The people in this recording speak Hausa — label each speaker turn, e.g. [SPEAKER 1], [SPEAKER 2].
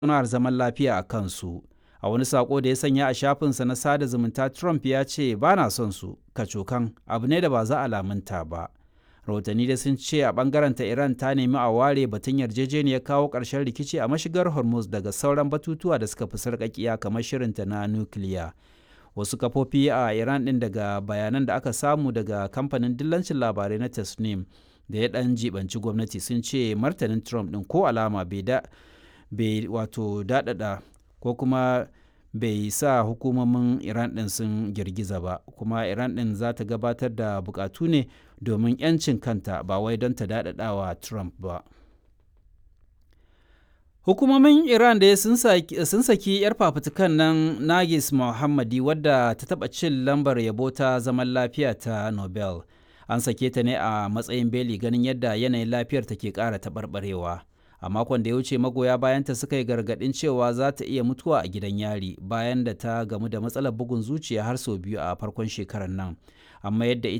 [SPEAKER 1] tattaunawar zaman lafiya a kansu. A wani sako da ya sanya a shafinsa na sada zumunta Trump ya ce ba na son su kacokan abu ne da ba za a lamunta ba. Rahotanni da sun ce a ta Iran ta nemi a ware batun yarjejeniyar kawo ƙarshen rikici a mashigar Hormuz daga sauran batutuwa da suka fi sarƙaƙiya kamar shirinta na nukiliya. Wasu kafofi a Iran ɗin daga bayanan da aka samu daga kamfanin dillancin labarai na Tasnim da ya ɗan jibanci gwamnati sun ce martanin Trump ɗin ko alama bai da bai wato daɗaɗa ko kuma bai sa hukumomin Iran ɗin sun girgiza ba kuma Iran ɗin za ta gabatar da bukatu ne domin 'yancin kanta ba wai don ta daɗaɗawa Trump ba. Hukumomin Iran da sun saki 'yar fafutukan nan Nagis Mohammadi wadda ta taɓa cin lambar yabo ta zaman lafiya ta Nobel. An sake ta ne a matsayin beli ganin yadda yanayin lafiyar ta ke ƙara taɓarɓarewa. A makon da ya wuce magoya bayanta suka yi gargaɗin cewa za ta iya mutuwa a gidan yari bayan da ta gamu da matsalar bugun zuciya har sau biyu a farkon shekarar nan. Amma yadda ita